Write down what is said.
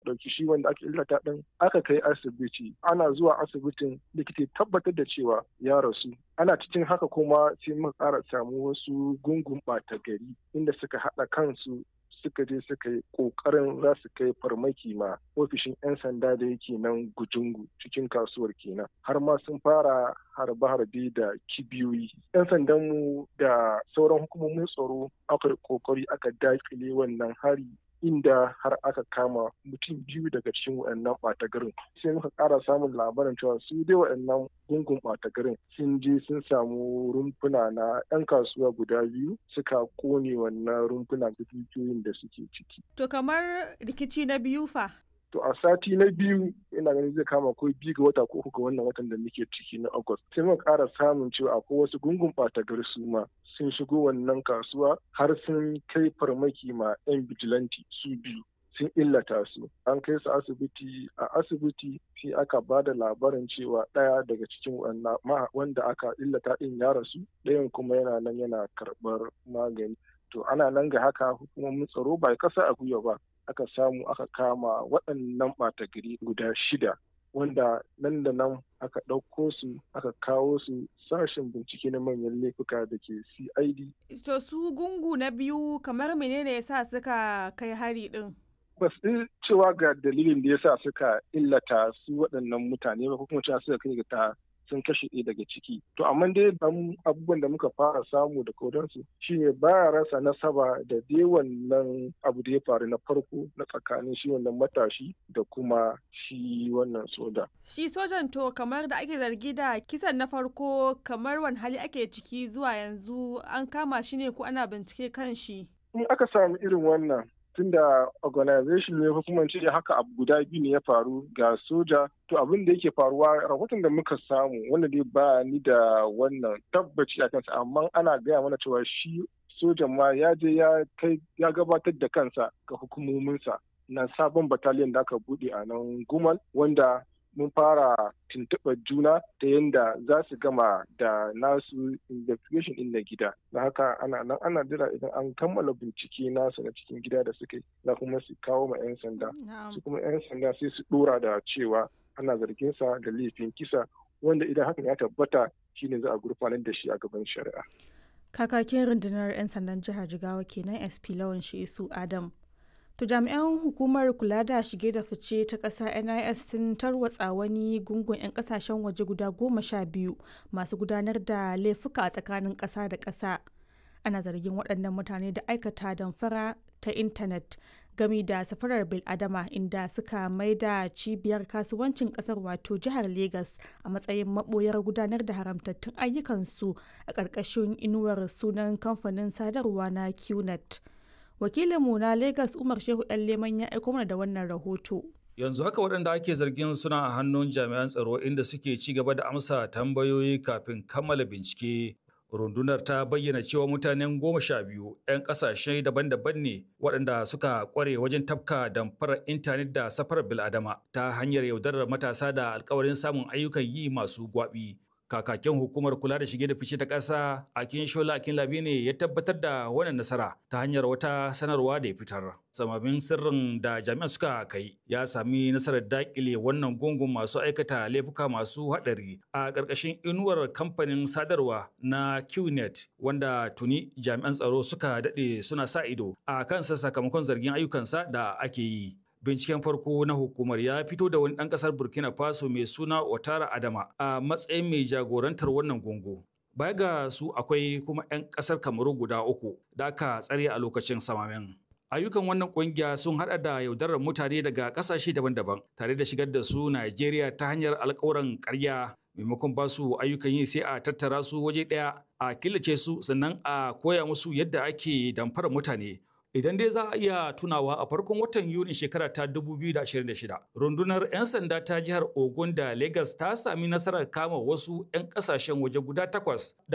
ɗauki shi wanda aka illata ɗin aka kai asibiti ana zuwa asibitin likita tabbatar da cewa ya rasu ana cikin haka kuma sai muka ƙara samu wasu gungun ɓata gari inda suka haɗa kansu suka je suka yi kokarin za su kai farmaki ma ofishin 'yan sanda da yake nan gujungu cikin kasuwar kenan har ma sun fara harbe-harbe da kibiyoyi 'yan sandanmu da sauran hukumomin tsaro aka kokari aka dakile wannan hari inda har aka kama mutum biyu daga cikin waɗannan ɓata garin sai muka ƙara samun labarin cewa su dai waɗannan gungun ɓata garin sun je sun samu rumfuna na 'yan kasuwa guda biyu suka kone wannan rumfuna da dukiyoyin da suke ciki. To kamar rikici na biyu fa? To a sati na biyu ina ganin zai kama ko biyu ga wata ko uku ga wannan watan da muke ciki na August. Sai muka ƙara samun cewa akwai wasu gungun ɓata gari su ma sun shigo wannan kasuwa har sun kai farmaki ma 'yan bijilanti su biyu. sun illata su an kai su asibiti a asibiti sai aka ba da labarin cewa ɗaya daga cikin wanda aka illata ɗin ya rasu ɗayan kuma yana nan yana karɓar magani to ana nan ga haka hukumomin tsaro ba kasa a gwiwa ba aka samu aka kama waɗannan ɓata gari guda shida wanda nan da nan aka ɗauko su aka kawo su sashen bincike na manyan laifuka da ke cid to su gungu na biyu kamar menene ya sa suka kai hari ɗin ba su cewa ga dalilin da ya sa suka illata su waɗannan mutane ba ko kuma cewa suka kai ga ta sun kashe ɗaya daga ciki to amma dai abubuwan da muka fara samu da kodansu shine baya rasa nasaba da dai wannan abu da ya faru na farko na tsakanin shi wannan matashi da kuma shi wannan soja shi sojan to kamar da ake zargi da kisan na farko kamar wani hali ake ciki zuwa yanzu an kama shi ne ko ana bincike kan shi in aka samu irin wannan tunda organization ne ko kuma ce haka abu guda biyu ne ya faru ga soja to abin da yake faruwa rahoton da muka samu wanda dai ba ni da wannan tabbaci a kansa amma ana gaya mana cewa shi sojan ma ya je ya kai ya gabatar da kansa ga hukumominsa na sabon bataliyan da aka bude a nan gumal wanda mun fara tuntuɓar juna ta yadda za su gama da nasu investigation ɗin na gida da haka ana nan ana jira idan an kammala bincike nasu na cikin gida da suke za kuma su kawo ma 'yan sanda su kuma 'yan sanda sai su ɗora da cewa ana zargin sa da laifin kisa wanda idan hakan ya tabbata shine za a gurfanar da shi a gaban shari'a kakakin rundunar 'yan sandan jihar jigawa kenan sp lawan shi adam To jami'an hukumar kula da shige da fice ta ƙasa NIS sun tarwatsa wani gungun 'yan ƙasashen waje guda goma sha biyu masu gudanar da laifuka a tsakanin ƙasa da ƙasa. Ana zargin waɗannan mutane da aikata damfara ta intanet gami da safarar biladama inda suka mai da cibiyar kasuwancin ƙasar wato jihar Legas a matsayin maɓoyar gudanar da haramtattun ayyukansu a ƙarƙashin inuwar sunan kamfanin sadarwa na QNet. wakilinmu na Legas Umar Shehu ɗan Leman ya aiko mana da wannan rahoto. Yanzu haka waɗanda ake zargin suna a hannun jami'an tsaro inda suke ci gaba da amsa tambayoyi kafin kammala bincike. Rundunar ta bayyana cewa mutanen goma sha biyu 'yan ƙasashe daban-daban ne waɗanda suka ƙware wajen tafka damfarar intanet da safarar bil'adama ta hanyar yaudarar matasa da alkawarin samun ayyukan yi masu gwaɓi. kakakin hukumar kula da shige da fice ta ƙasa akin shola akin labi ne ya tabbatar da wannan nasara ta hanyar wata sanarwa da ya fitar samamin sirrin da jami'an suka kai ya sami nasarar dakile wannan gungun masu aikata laifuka masu haɗari a ƙarƙashin inuwar kamfanin sadarwa na qnet wanda tuni jami'an tsaro suka daɗe suna sa ido a kansa sakamakon zargin ayyukansa da ake yi binciken farko na hukumar ya fito da wani ɗan ƙasar burkina faso mai suna otara adama a matsayin mai jagorantar wannan gungu baya ga su akwai kuma 'yan ƙasar kamaru guda uku da aka tsare a lokacin samamen ayyukan wannan kungiya sun hada da yaudarar mutane daga ƙasashe daban-daban tare da shigar da su najeriya ta hanyar alkawuran ƙarya maimakon ba su ayyukan yi sai a tattara su waje ɗaya a killace su sannan a koya musu yadda ake damfara mutane Idan dai za a iya tunawa a farkon watan Yuni shekara ta 2026, rundunar 'yan sanda ta jihar Ogun da Lagos ta sami nasarar kama wasu 'yan kasashen waje guda takwas da